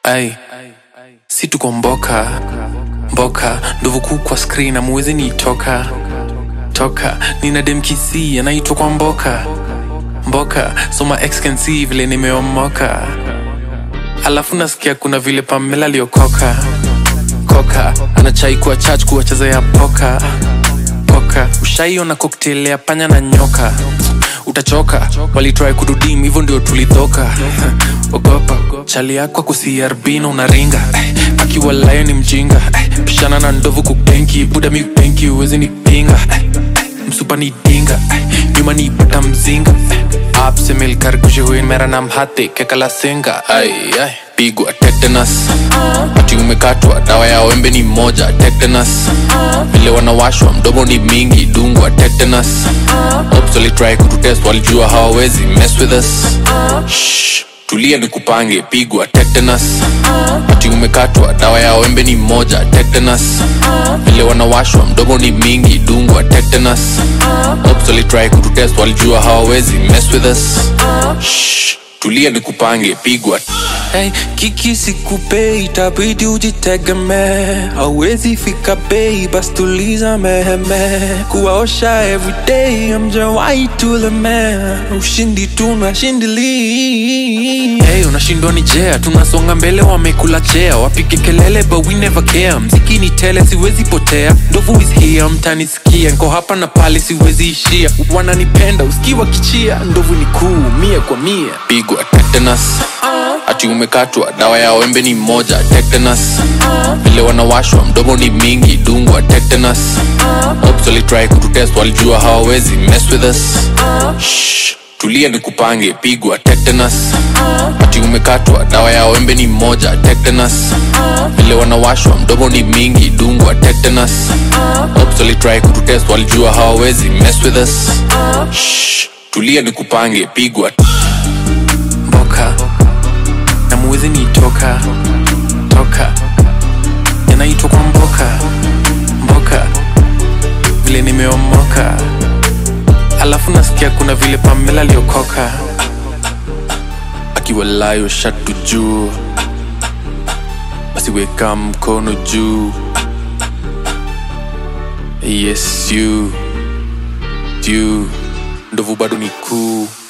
ai si tuko mboka mboka ndovu kuu kwa screen amuwezi niitoka toka nina demkisi anaitwa kwa mboka mboka soma ex can see vile nimeomoka alafu nasikia kuna vile pamela aliokoka koka anachai kuwa chach kuwacheza ya poka poka ushaiona cocktail ya panya na nyoka utachoka walitrai kududim hivyo ndio tulidhoka ogopa chali yako kusiarbino unaringa eh, akiwa layo ni mjinga eh, pishana na ndovu kubenki buda mi benki uwezi ni pinga eh, eh, msupa ni dinga eh, nyuma ni pata mzinga eh, आपसे मिलकर खुशी हुई मेरा नाम हाथी के कला सिंगा आई आई pigwa tetanus ati umekatwa dawa ya wembe ni moja tetanus vile wanawashwa mdomo ni mingi dungwa tetanus Ops walitry kututest walijua hawawezi mess with us Shh, tulia ni kupange pigwa tetanus ati umekatwa dawa ya wembe ni moja tetanus vile wanawashwa mdomo ni mingi dungwa tetanus Ops walitry kututest walijua hawawezi mess with us Shh, tulia ni kupange pigwa Hey, kiki sikupe itabidi ujitegemee hauwezi fika bei bas tuliza meheme kuwaosha everyday amjawai tuleme ushindi tunashindili hey, unashindwa ni jea tunasonga mbele wamekula chea wapige kelele but we never care mziki ni tele siwezi potea ndovu is here mtanisikia nko hapa na pale siwezi ishia wananipenda usikiwa kichia ndovu ni kuu mia kwa mia pigwa tetanus ati umekatwa dawa ya wembe ni moja tetanus vile wanawashwa mdomo ni mingi dungwa tetanus Ops walitry kututest walijua hawawezi mess with us Shh, tulia ni kupange pigwa tetanus ati umekatwa dawa ya wembe ni moja tetanus vile wanawashwa mdomo ni mingi dungwa tetanus Ops walitry kututest walijua hawawezi mess with us Shh, tulia ni kupange pigwa mboka na muwezi niitoka toka yanaitwa kwa mboka mboka vile nimeomoka alafu nasikia kuna vile pamela aliokoka akiwa layo shatu juu basi weka mkono juu yes you you ndovu bado ni kuu